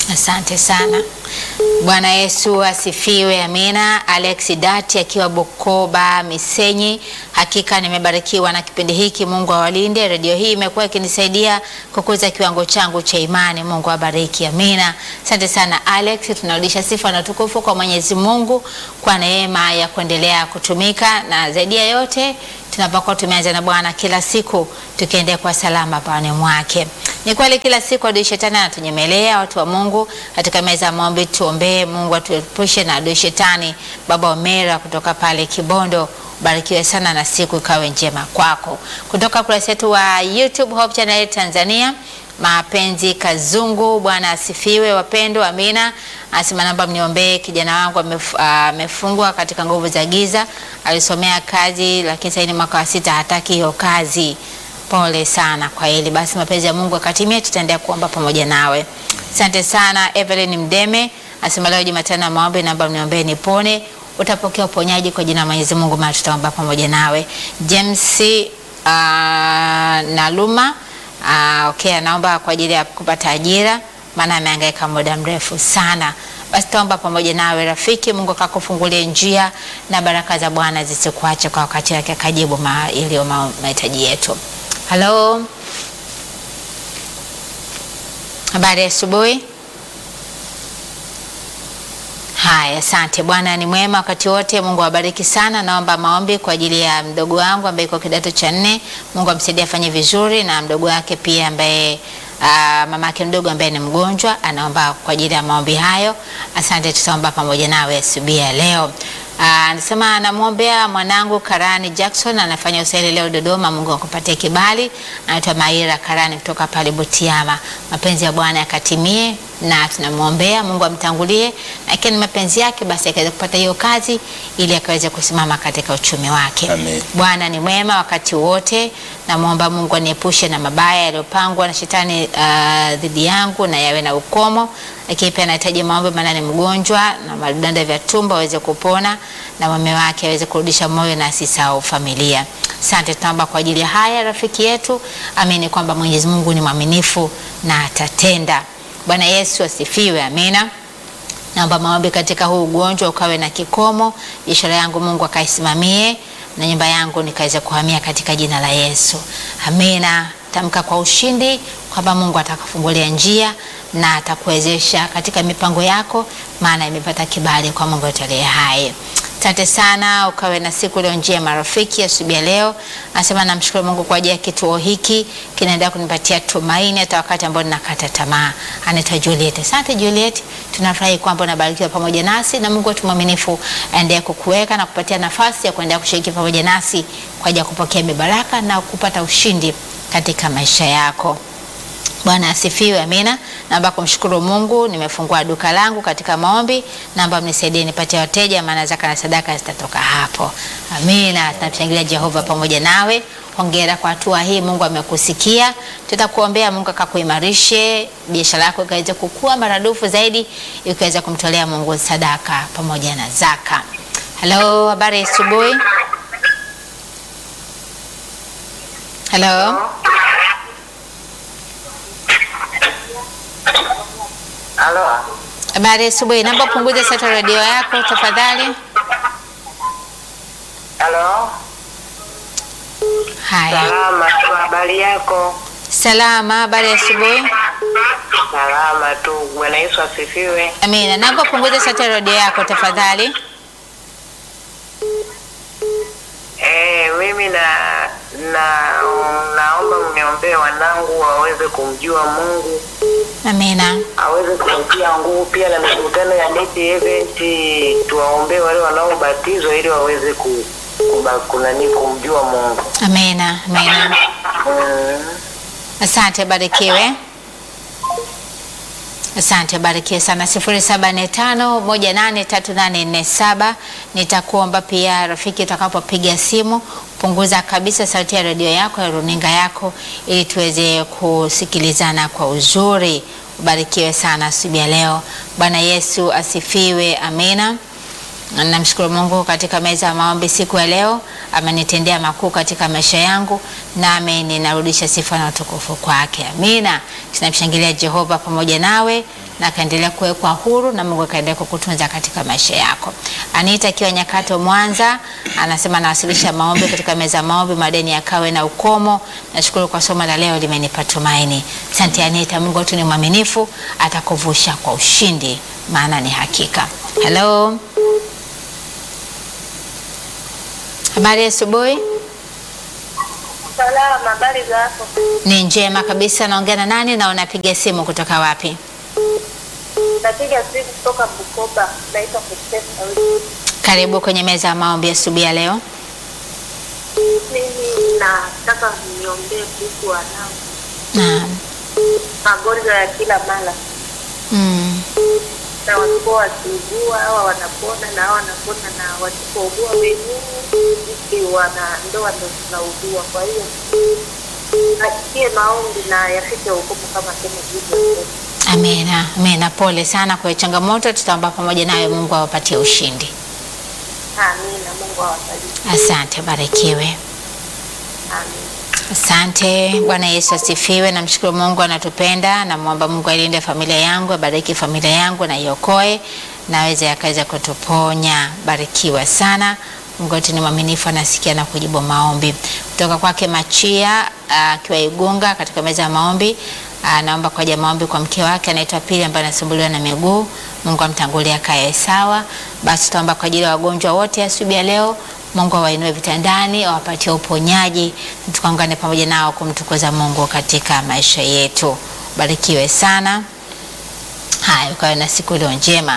Asante sana. Bwana Yesu asifiwe. Amina. Alex Dati akiwa Bukoba Misenyi, hakika nimebarikiwa na kipindi hiki. Mungu awalinde. Redio hii imekuwa ikinisaidia kukuza kiwango changu cha imani. Mungu awabariki. Amina. Asante sana Alex, tunarudisha sifa na utukufu kwa Mwenyezi Mungu kwa neema ya kuendelea kutumika na zaidi ya yote tunapokuwa tumeanza na Bwana kila siku tukiendea kwa salama pawani mwake. Ni kweli kila siku adui shetani anatunyemelea watu wa Mungu katika meza ya maombi. Tuombee Mungu atuepushe na adui shetani. Baba Omera kutoka pale Kibondo, barikiwe sana na siku ikawe njema kwako. Kutoka kurasa yetu wa YouTube Hope Channel Tanzania, Mapenzi Kazungu, Bwana asifiwe wapendwa, amina. Anasema namba mniombee, kijana wangu amef- amefungwa katika nguvu za giza, alisomea kazi lakini sasa ni mwaka wa sita, hataki hiyo kazi. Pole sana kwa hili. Basi mapenzi ya Mungu akatimia, tutaendelea kuomba pamoja nawe. Asante sana Evelyn Mdeme asema leo Jumatano ya maombi, naomba mniombee nipone. Utapokea uponyaji kwa jina la Mwenyezi Mungu, maana tutaomba pamoja nawe. James uh, Naluma uh, okay, anaomba kwa ajili ya kupata ajira, maana amehangaika muda mrefu sana. Basi taomba pamoja nawe rafiki, Mungu akakufungulie njia na baraka za Bwana zisikuache kwa wakati wake, akajibu ma, iliyo ma- mahitaji yetu. Halo, habari ya asubuhi. Haya, asante. Bwana ni mwema wakati wote. Mungu awabariki sana. Naomba maombi kwa ajili ya mdogo wangu ambaye yuko kidato cha nne. Mungu amsaidie afanye vizuri, na mdogo wake pia ambaye uh, mama yake mdogo ambaye ni mgonjwa, anaomba kwa ajili ya maombi hayo. Asante, tutaomba pamoja nawe asubuhi ya leo. Ah, Anasema anamwombea mwanangu Karani Jackson anafanya usaili leo Dodoma. Mungu akupatie kibali. Anaitwa Maira Karani kutoka pale Butiama. Mapenzi ya Bwana yakatimie na tunamwombea Mungu amtangulie, na ikiwa ni mapenzi yake, basi akaweza kupata hiyo kazi ili akaweze kusimama katika uchumi wake. Amen. Bwana ni mwema wakati wote. Namwomba Mungu aniepushe na mabaya yaliyopangwa na shetani ah, dhidi yangu na yawe na ukomo. Lakini pia anahitaji maombi, maana ni mgonjwa na vidonda vya tumbo aweze kupona na mume wake aweze kurudisha moyo na asisahau familia. Asante, tunaomba kwa ajili ya haya rafiki yetu. Amini kwamba Mwenyezi Mungu ni mwaminifu na atatenda. Bwana Yesu asifiwe. Amina. Naomba maombi katika huu ugonjwa ukawe na kikomo, biashara yangu Mungu akaisimamie na nyumba yangu nikaweze kuhamia katika jina la Yesu. Amina. Tamka kwa ushindi kwamba Mungu atakafungulia njia na atakuwezesha katika mipango yako, maana imepata kibali kwa Mungu wetu aliye hai. Asante sana, ukawe na siku leo njema rafiki. Asubuhi ya leo anasema namshukuru Mungu kwa ajili ya kituo hiki, kinaendelea kunipatia tumaini hata wakati ambao ninakata tamaa. Anaitwa Juliet. Asante Juliet, tunafurahi kwamba unabarikiwa pamoja nasi na Mungu wetu mwaminifu aendelee kukuweka na kupatia nafasi ya kuendelea kushiriki pamoja nasi kwa ajili ya kupokea mibaraka na kupata ushindi katika maisha yako. Bwana asifiwe, amina. Naomba kumshukuru Mungu, nimefungua duka langu katika maombi. Naomba mnisaidie nipate wateja, maana zaka na sadaka zitatoka hapo. Amina. Tunamshangilia Jehova pamoja nawe. Hongera kwa hatua hii, Mungu amekusikia. Tutakuombea Mungu akakuimarishe, biashara yako ikaweze kukua maradufu zaidi, ikaweza kumtolea Mungu sadaka pamoja na zaka. Halo, habari ya asubuhi. Halo. Halo, Habari ya asubuhi. Naomba punguza sauti ya redio yako tafadhali. halo, Haya, salama tu. Habari yako? salama. Habari ya asubuhi. Salama tu. Bwana Yesu asifiwe. Amina. Naomba punguza sauti ya redio yako tafadhali. Eh, mimi na na naomba mniombee wanangu waweze kumjua Mungu, Amina. aweze kutia nguvu pia na mikutano ya Net Event, tuwaombee wale wanaobatizwa ili waweze ku, kuba, kunani kumjua Mungu. Amina. Amina. Mm. Asante, barikiwe. Asante, barikiwe sana. sifuri saba nne tano moja nane tatu nane nne saba. Nitakuomba pia rafiki, utakapopiga simu punguza kabisa sauti ya redio yako ya runinga yako, ili tuweze kusikilizana kwa uzuri. Ubarikiwe sana asubuhi ya leo. Bwana Yesu asifiwe. Amina. Namshukuru Mungu katika meza ya maombi siku ya leo, amenitendea makuu katika maisha yangu, nami ninarudisha sifa na utukufu kwake. Amina. Tunamshangilia Jehova pamoja nawe na akaendelea kuwekwa huru na Mungu akaendelea kukutunza katika maisha yako. Anita akiwa Nyakato Mwanza anasema anawasilisha maombi katika meza ya maombi, madeni yakawe na ukomo. Nashukuru kwa somo la leo, limenipa tumaini. Asante Anita, Mungu wetu ni mwaminifu, atakuvusha kwa ushindi, maana ni hakika. Hello, habari ya asubuhi. Salama, habari za hapo? Ni njema kabisa. Naongea na nani na unapiga simu kutoka wapi? Napiga simu kutoka Bukoba, naitwa Kutesa Wiki. Karibu kwenye meza ya maombi asubuhi ya leo. Mimi nataka niombee kuhusu wanangu, Naam. magonjwa ya kila mara, Mm. na walikuwa wakiugua, hawa wanapona na hawa wanapona, na wasipougua wenyewe sisi wana ndoa ndo tunaugua. Kwa hiyo nasikie maombi na yafike hukumu kama sema hivyo. Amina, amina. Pole sana kwa hiyo changamoto, tutaomba pamoja nawe, Mungu awapatie ushindi. Amina, Mungu awabariki. Asante, barikiwe. Amina. Asante. Bwana Yesu asifiwe. Namshukuru Mungu anatupenda, namwomba Mungu alinde familia yangu, abariki familia yangu na iokoe, naweza yakaweza kutuponya. Barikiwa sana. Mungu wetu ni mwaminifu, anasikia na kujibu maombi. Kutoka kwake Machia akiwa Igunga katika meza ya maombi anaomba kwa ajili ya maombi kwa mke wake anaitwa Pili ambaye anasumbuliwa na miguu. Mungu amtangulie akae sawa. Basi tutaomba kwa ajili ya wagonjwa wote asubuhi ya leo. Mungu awainue vitandani, awapatie uponyaji, tukaungane pamoja nao kumtukuza Mungu katika maisha yetu. Barikiwe sana. Haya, ukawe na siku iliyo njema.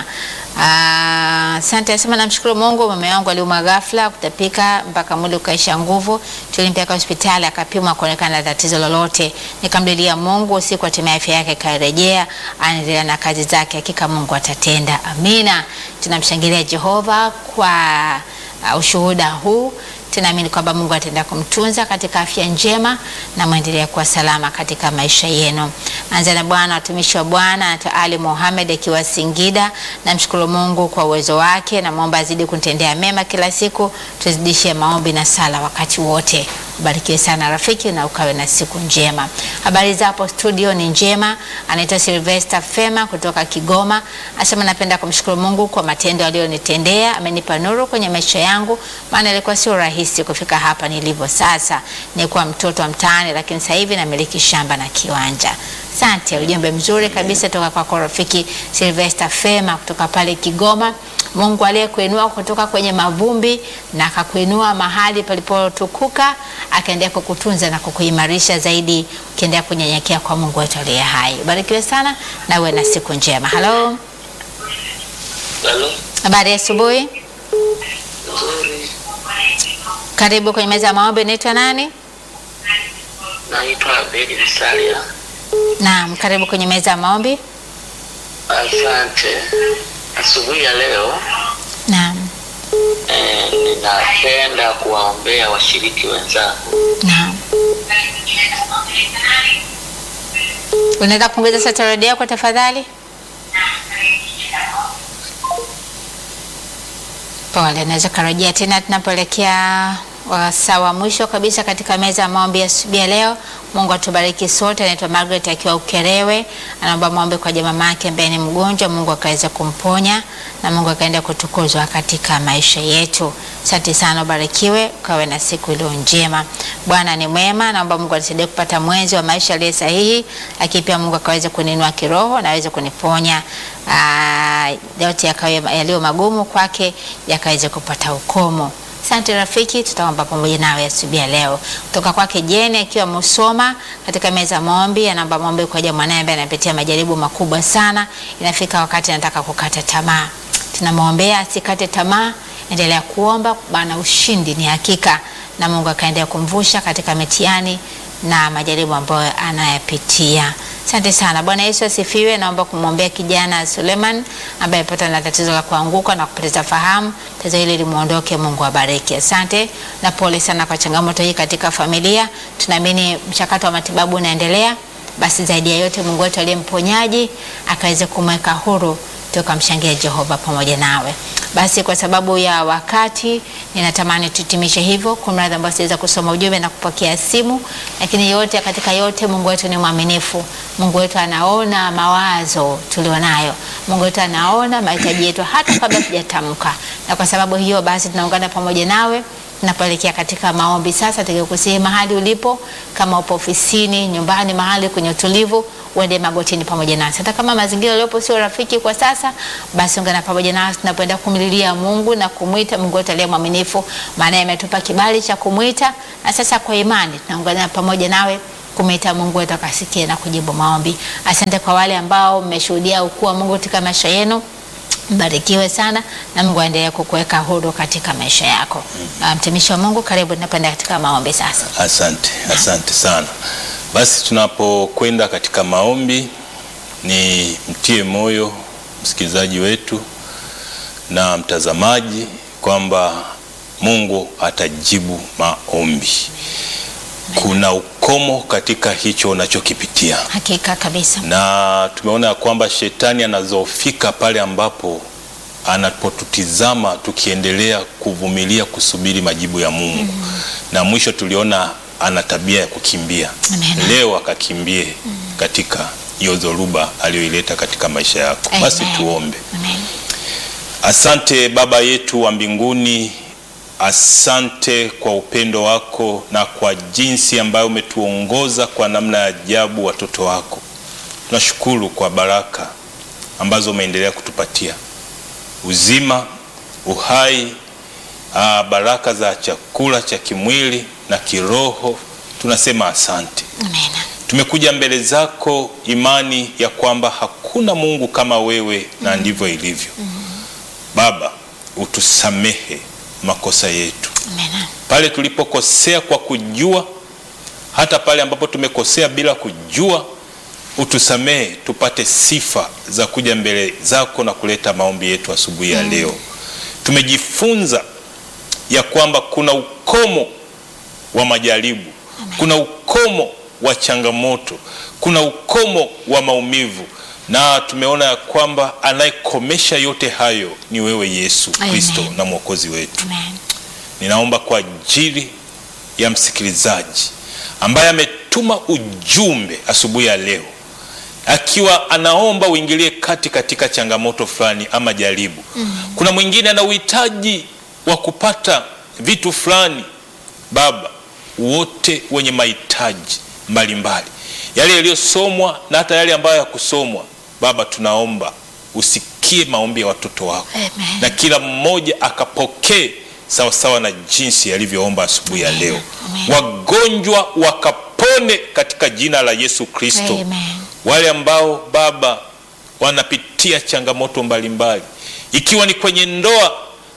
Ah, Asante, nasema namshukuru Mungu, mume wangu aliumwa ghafla kutapika mpaka mwili ukaisha nguvu. Tulimpeleka hospitali akapimwa kuonekana na tatizo lolote. Nikamlilia Mungu usiku, hatimaye afya yake ikarejea, anaendelea na kazi zake. Hakika Mungu atatenda. Amina. Tunamshangilia Jehova kwa uh, ushuhuda huu tunaamini kwamba Mungu ataenda kumtunza katika afya njema na mwendelee kuwa salama katika maisha yenu. Anza na Bwana, watumishi wa Bwana anaitwa Ali Mohamed akiwa Singida. Namshukuru Mungu kwa uwezo wake, namwomba azidi kunitendea mema kila siku, tuzidishie maombi na sala wakati wote. Ubarikiwe sana rafiki, na ukawe na siku njema. Habari za hapo studio ni njema. Anaitwa Sylvester Fema kutoka Kigoma, asema napenda kumshukuru Mungu kwa matendo aliyonitendea. Amenipa nuru kwenye maisha yangu, maana ilikuwa sio rahisi kufika hapa nilivyo sasa. Nilikuwa mtoto wa mtaani, lakini sasa hivi namiliki shamba na kiwanja. Asante, ujumbe mzuri kabisa toka kwako rafiki Sylvester Fema kutoka pale Kigoma. Mungu aliyekuinua kutoka kwenye mavumbi na akakuinua mahali palipotukuka, akaendelea kukutunza na kukuimarisha zaidi, ukiendelea kunyenyekea kwa Mungu wetu aliye hai. Barikiwe sana na uwe na siku njema. Halo, Halo, habari ya asubuhi, nzuri. karibu kwenye meza ya maombi. Naitwa nani? Naitwa Abedi Msalia. Naam, karibu kwenye meza ya maombi. Asante. Asubuhi ya leo Naam, eh, ninapenda kuwaombea washiriki wenzangu. naam. Unaweza kuongeza sauti ya redio yako tafadhali? Pole, naweza karejea tena tunapoelekea wasaa wa mwisho kabisa katika meza ya maombi ya asubuhi ya leo. Mungu atubariki sote. Anaitwa Margaret akiwa Ukerewe, anaomba maombi kwa jamaa yake ambaye ni mgonjwa, Mungu akaweza kumponya na Mungu akaenda kutukuzwa katika maisha yetu. Asante sana, ubarikiwe, ukawe na siku iliyo njema. Bwana ni mwema, naomba Mungu anisaidie kupata mwenzi wa maisha aliye sahihi, lakini pia Mungu akaweze kuninua kiroho na aweze kuniponya Ah, yote yakawe yaliyo magumu kwake yakaweze kupata ukomo. Asante rafiki, tutaomba pamoja nawe asubuhi ya leo. Kutoka kwake Jeni akiwa Musoma katika meza ya maombi, anaomba maombi kwa ajili ya mwanae ambaye anapitia majaribu makubwa sana. Inafika wakati anataka kukata tamaa, tunamwombea asikate tamaa, endelea kuomba, maana ushindi ni hakika, na Mungu akaendelea kumvusha katika mitihani na majaribu ambayo anayapitia. Asante sana. Bwana Yesu asifiwe. Naomba kumwombea kijana Suleiman ambaye amepata na tatizo la kuanguka na kupoteza fahamu. Tatizo hili limuondoke, Mungu abariki. Asante na pole sana kwa changamoto hii katika familia. Tunaamini mchakato wa matibabu unaendelea. Basi zaidi ya yote, Mungu wetu aliye mponyaji akaweze kumweka huru tukamshangia Jehova pamoja nawe. Basi kwa sababu ya wakati, ninatamani tutimishe hivyo. Kumradhi ambao siweza kusoma ujumbe na kupokea simu, lakini yote katika yote, Mungu wetu ni mwaminifu. Mungu wetu anaona mawazo tulionayo. Mungu wetu anaona mahitaji yetu hata kabla tujatamka, na kwa sababu hiyo basi tunaungana pamoja nawe tunapoelekea katika maombi sasa, tukikusihi mahali ulipo, kama upo ofisini, nyumbani, mahali kwenye utulivu, uende magotini pamoja nasi. Hata kama mazingira yaliyopo sio rafiki kwa sasa, basi ungana pamoja nasi tunapoenda kumlilia Mungu na kumwita Mungu wetu aliye mwaminifu, maana ametupa kibali cha kumwita, na sasa kwa imani tunaungana pamoja nawe kumwita Mungu wetu akasikie na kujibu maombi. Asante kwa wale ambao mmeshuhudia ukuu wa Mungu katika maisha yenu. Mbarikiwe sana na Mungu aendelee kukuweka huru katika maisha yako. Ah, Mtumishi wa Mungu, karibu tunapenda katika maombi sasa. Asante, asante sana. Basi tunapokwenda katika maombi, ni mtie moyo msikilizaji wetu na mtazamaji kwamba Mungu atajibu maombi. Kuna ukomo katika hicho unachokipitia, Hakika kabisa. na tumeona ya kwamba shetani anazofika pale ambapo anapotutizama tukiendelea kuvumilia kusubiri majibu ya Mungu na mwisho tuliona ana tabia ya kukimbia. Amen. Leo akakimbie katika hiyo dhoruba aliyoileta katika maisha yako. Basi Amen. tuombe. Amen. Asante Baba yetu wa mbinguni, asante kwa upendo wako na kwa jinsi ambayo umetuongoza kwa namna ya ajabu watoto wako. Tunashukuru kwa baraka ambazo umeendelea kutupatia, uzima, uhai, aa, baraka za chakula cha kimwili na kiroho. Tunasema asante. Amen. Tumekuja mbele zako imani ya kwamba hakuna Mungu kama wewe na ndivyo ilivyo. Baba, utusamehe makosa yetu Amen. pale tulipokosea kwa kujua, hata pale ambapo tumekosea bila kujua, utusamehe tupate sifa za kuja mbele zako na kuleta maombi yetu asubuhi ya leo. Tumejifunza ya kwamba kuna ukomo wa majaribu, kuna ukomo wa changamoto, kuna ukomo wa maumivu, na tumeona ya kwamba anayekomesha yote hayo ni wewe Yesu Amen. Kristo na Mwokozi wetu. Amen. Ninaomba kwa ajili ya msikilizaji ambaye ametuma ujumbe asubuhi ya leo akiwa anaomba uingilie kati katika changamoto fulani ama jaribu. Kuna mwingine ana uhitaji wa kupata vitu fulani. Baba, wote wenye mahitaji mbalimbali, yale yaliyosomwa na hata yale ambayo yakusomwa, Baba, tunaomba usikie maombi ya watoto wako Amen. na kila mmoja akapokee sawasawa na jinsi alivyoomba asubuhi ya leo. Amen. Wagonjwa wakapone katika jina la Yesu Kristo. Amen. Wale ambao Baba wanapitia changamoto mbalimbali, ikiwa ni kwenye ndoa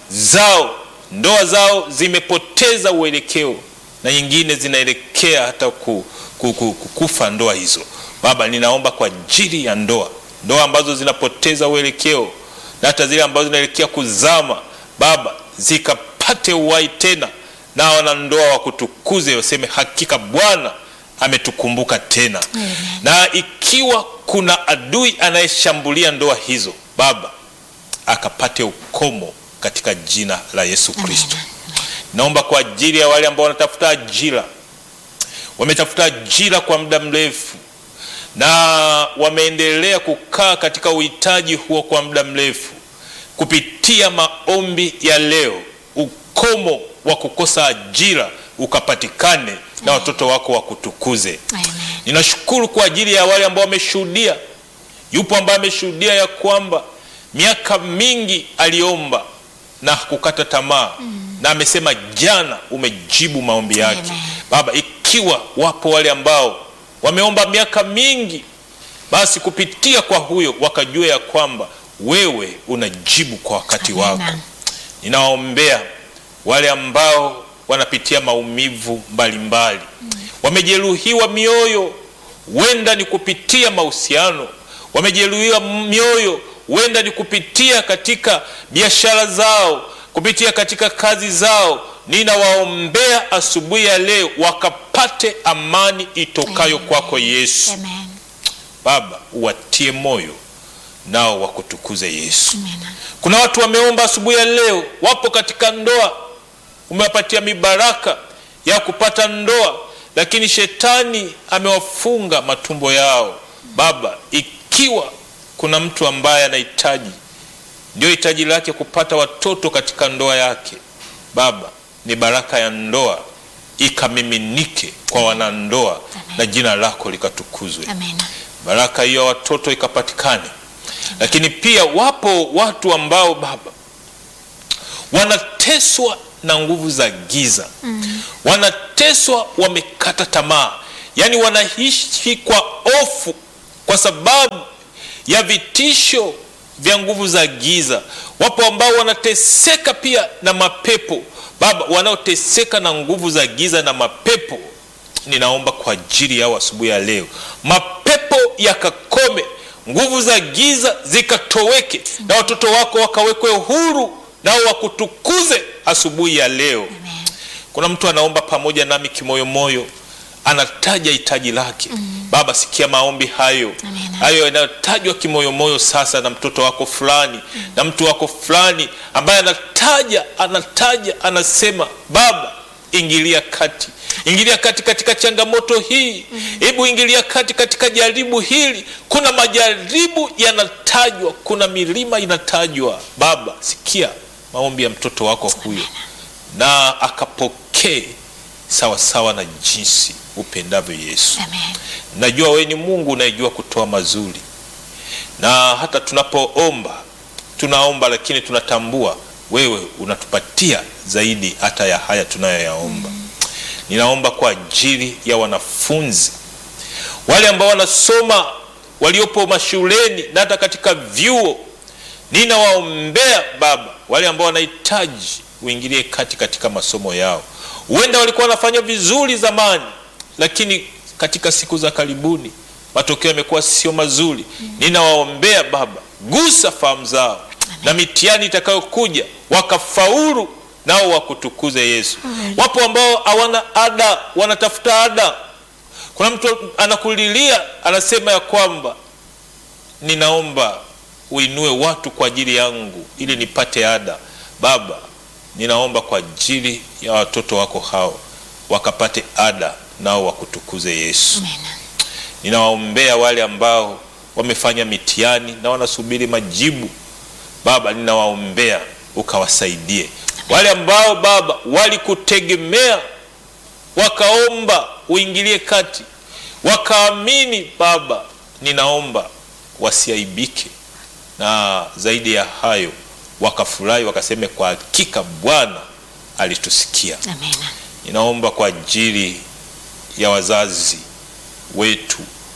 zao, ndoa zao zimepoteza uelekeo na nyingine zinaelekea hata ku, ku, ku, ku, kufa ndoa hizo. Baba, ninaomba kwa ajili ya ndoa, ndoa ambazo zinapoteza uelekeo na hata zile ambazo zinaelekea kuzama, Baba, zikapate uhai tena, na wanandoa wakutukuze, waseme hakika Bwana ametukumbuka tena. Amen. Na ikiwa kuna adui anayeshambulia ndoa hizo, Baba, akapate ukomo katika jina la Yesu Kristo. Naomba kwa ajili ya wale ambao wanatafuta ajira, wametafuta ajira kwa muda mrefu na wameendelea kukaa katika uhitaji huo kwa muda mrefu, kupitia maombi ya leo, ukomo wa kukosa ajira ukapatikane na watoto wako wakutukuze. Amen. Ninashukuru kwa ajili ya wale ambao wameshuhudia. Yupo ambaye ameshuhudia ya kwamba miaka mingi aliomba na kukata tamaa na amesema jana umejibu maombi yake. Amen. Baba, ikiwa wapo wale ambao wameomba miaka mingi, basi kupitia kwa huyo wakajua ya kwamba wewe unajibu kwa wakati Amen. wako. Ninawaombea wale ambao wanapitia maumivu mbalimbali, wamejeruhiwa mioyo, huenda ni kupitia mahusiano, wamejeruhiwa mioyo, huenda ni kupitia katika biashara zao, kupitia katika kazi zao. Ninawaombea asubuhi ya leo wakapate amani itokayo Amen. kwako Yesu. Amen. Baba, uwatie moyo nao wakutukuze Yesu. Kuna watu wameomba asubuhi ya leo, wapo katika ndoa, umewapatia mibaraka ya kupata ndoa, lakini shetani amewafunga matumbo yao. Baba, ikiwa kuna mtu ambaye anahitaji ndio hitaji lake kupata watoto katika ndoa yake, Baba, ni baraka ya ndoa ikamiminike kwa wanandoa na jina lako likatukuzwe. Amina. Baraka hiyo ya watoto ikapatikane. Lakini pia wapo watu ambao Baba wanateswa na nguvu za giza wanateswa, wamekata tamaa, yaani wanaishi kwa hofu kwa sababu ya vitisho vya nguvu za giza. Wapo ambao wanateseka pia na mapepo Baba, wanaoteseka na nguvu za giza na mapepo, ninaomba kwa ajili yao asubuhi ya leo, mapepo yakakome, nguvu za giza zikatoweke, na watoto wako wakawekwe huru, nao wakutukuze asubuhi ya leo. Kuna mtu anaomba pamoja nami kimoyomoyo, anataja hitaji lake. Baba, sikia maombi hayo Amina. hayo yanayotajwa kimoyomoyo sasa na mtoto wako fulani na mtu wako fulani ambaye anataja anataja anasema, Baba, ingilia kati, ingilia kati katika changamoto hii, hebu ingilia kati katika jaribu hili. Kuna majaribu yanatajwa, kuna milima inatajwa. Baba, sikia maombi ya mtoto wako huyo na akapokee sawasawa na jinsi upendavyo Yesu. Amen. Najua wewe ni Mungu unayejua kutoa mazuri, na hata tunapoomba tunaomba, lakini tunatambua wewe unatupatia zaidi hata ya haya tunayoyaomba. Ninaomba kwa ajili ya wanafunzi wale ambao wanasoma, waliopo mashuleni na hata katika vyuo, ninawaombea Baba, wale ambao wanahitaji uingilie kati katika masomo yao. Huenda walikuwa wanafanya vizuri zamani, lakini katika siku za karibuni matokeo yamekuwa sio mazuri. Ninawaombea Baba, gusa fahamu zao na mitihani itakayokuja wakafaulu, nao wakutukuze Yesu. Wapo ambao hawana ada, wanatafuta ada. Kuna mtu anakulilia, anasema ya kwamba ninaomba uinue watu kwa ajili yangu ili nipate ada. Baba, ninaomba kwa ajili ya watoto wako hao wakapate ada, nao wakutukuze Yesu. Amina. Ninawaombea wale ambao wamefanya mitihani na wanasubiri majibu. Baba, ninawaombea ukawasaidie. Wale ambao Baba walikutegemea wakaomba uingilie kati, wakaamini Baba, ninaomba wasiaibike, na zaidi ya hayo wakafurahi, wakaseme kwa hakika Bwana alitusikia. Amina. Ninaomba kwa ajili ya wazazi wetu,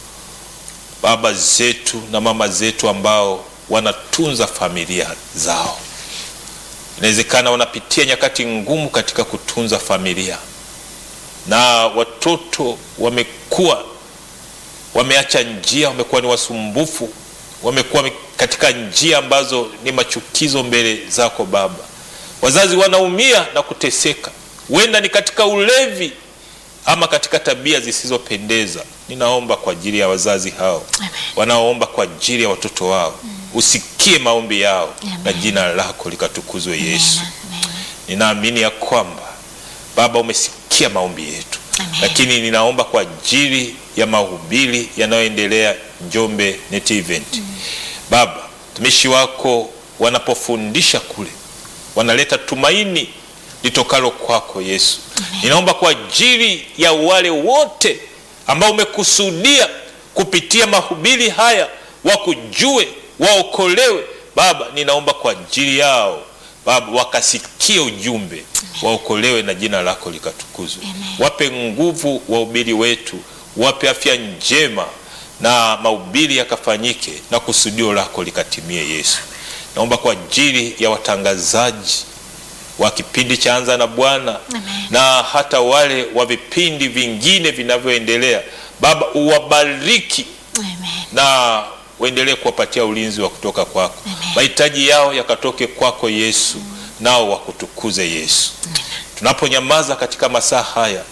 baba zetu na mama zetu ambao wanatunza familia zao. Inawezekana wanapitia nyakati ngumu katika kutunza familia, na watoto wamekuwa wameacha njia, wamekuwa ni wasumbufu, wamekuwa katika njia ambazo ni machukizo mbele zako Baba. Wazazi wanaumia na kuteseka, huenda ni katika ulevi ama katika tabia zisizopendeza. Ninaomba kwa ajili ya wazazi hao Amen. wanaoomba kwa ajili ya watoto wao, usikie maombi yao Amen. na jina lako likatukuzwe Yesu. Amen. Ninaamini ya kwamba Baba umesikia maombi yetu, Amen. lakini ninaomba kwa ajili ya mahubiri yanayoendelea Njombe Net Event. Baba, mtumishi wako wanapofundisha kule wanaleta tumaini litokalo kwako Yesu. Ninaomba kwa ajili ya wale wote ambao umekusudia kupitia mahubiri haya wakujue, waokolewe. Baba, ninaomba kwa ajili yao Baba, wakasikie ujumbe, waokolewe na jina lako likatukuzwe. Wape nguvu wahubiri wetu, wape afya njema na mahubiri yakafanyike na kusudio lako likatimie. Yesu, naomba kwa ajili ya watangazaji wa kipindi cha Anza na Bwana na hata wale wa vipindi vingine vinavyoendelea, Baba uwabariki Amen. na uendelee kuwapatia ulinzi wa kutoka kwako. Mahitaji yao yakatoke kwako Yesu, nao wakutukuze Yesu. Tunaponyamaza katika masaa haya,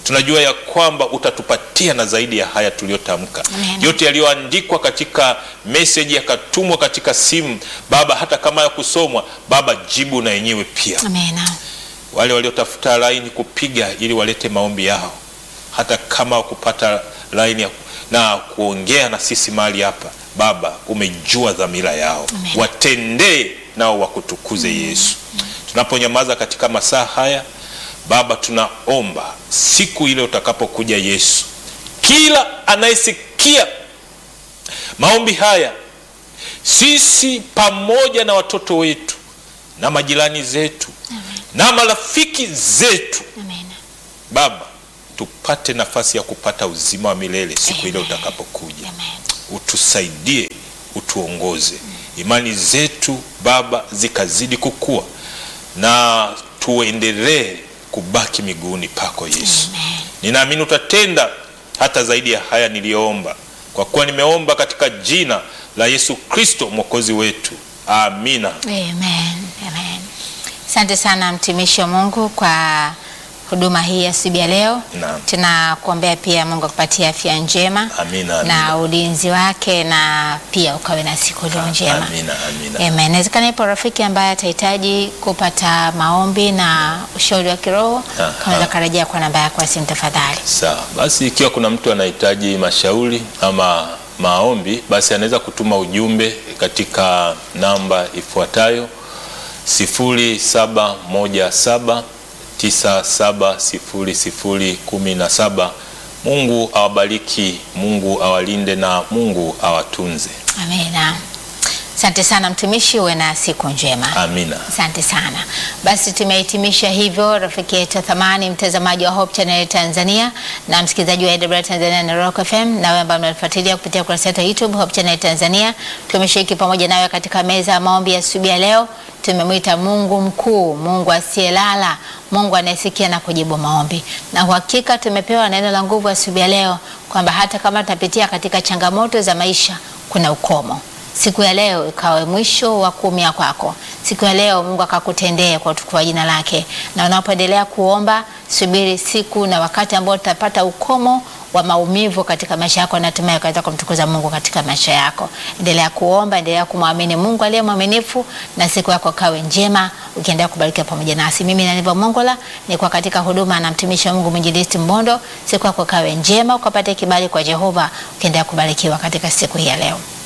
tunajua ya kwamba utatupatia na zaidi ya haya tuliyotamka Amen. yote yaliyoandikwa katika meseji yakatumwa katika simu baba hata kama ya kusomwa baba jibu na yenyewe pia Amina. wale waliotafuta laini kupiga ili walete maombi yao hata kama wakupata laini ya, na kuongea na sisi mahali hapa baba umejua dhamira yao Amen. watendee nao wakutukuze yesu tunaponyamaza katika masaa haya baba tunaomba siku ile utakapokuja yesu kila anayesikia maombi haya sisi pamoja na watoto wetu na majirani zetu na marafiki zetu Amina. baba tupate nafasi ya kupata uzima wa milele siku ile Amen. utakapokuja Amen. utusaidie utuongoze imani zetu baba zikazidi kukua na tuendelee kubaki miguuni pako yesu Amen. ninaamini utatenda hata zaidi ya haya niliyoomba kwa kuwa nimeomba katika jina la yesu kristo mwokozi wetu amina Amen. Amen. Asante sana mtumishi wa Mungu kwa huduma hii ya siku ya leo. Naam. Tunakuombea pia Mungu akupatie afya njema Amina, na amina. ulinzi wake na pia ukawe na siku iliyo njema. amina amina Amen. Inawezekana ipo rafiki ambaye atahitaji kupata maombi na ushauri wa kiroho, Aha. kaweza karejea kwa namba yako ya simu tafadhali. Sawa, basi ikiwa kuna mtu anahitaji mashauri ama maombi, basi anaweza kutuma ujumbe katika namba ifuatayo 0717970017. Mungu awabariki, Mungu awalinde na Mungu awatunze. Amina. Asante sana mtumishi, uwe na siku njema. Amina. Asante sana. Basi tumehitimisha hivyo, rafiki yetu wa thamani, mtazamaji wa Hope Channel Tanzania na msikilizaji wa AWR Tanzania na Rock FM, na wewe ambaye unatufuatilia kupitia kurasa yetu ya YouTube Hope Channel Tanzania. Tumeshiriki pamoja nawe katika meza ya maombi ya asubuhi ya leo. Tumemwita Mungu mkuu, Mungu asiyelala, Mungu anayesikia na kujibu maombi, na uhakika tumepewa neno la nguvu asubuhi ya leo kwamba hata kama tunapitia katika changamoto za maisha, kuna ukomo siku ya leo ikawe mwisho wa kuumia kwako. Siku ya leo Mungu akakutendee kwa utukufu wa jina lake, na unapoendelea kuomba, subiri siku na wakati ambao utapata ukomo wa maumivu katika maisha yako, na hatimaye ukaweza kumtukuza Mungu katika maisha yako. Endelea kuomba, endelea kumwamini Mungu aliye mwaminifu, na siku yako kawe njema, ukiendelea kubarikiwa pamoja nasi. Mimi Naniva Mongola nilikuwa katika huduma na mtumishi wa Mungu mwinjilisti Mbondo. Siku yako kawe njema, ukapate kibali kwa Jehova, ukiendelea kubarikiwa katika siku hii ya leo.